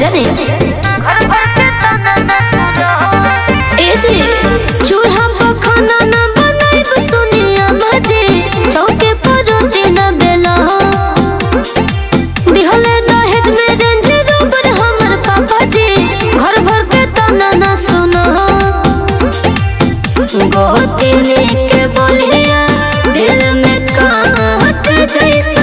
जाने ए जी चूल्हा पर खाना न बनाइब सोनिया मजे चौके पर रोटी न बेला दिहले दहेज में रेंज रोवर हमर पापा जी घर भर के तना न सुनो गोतिनी के बोलिया दिल में काट जैसे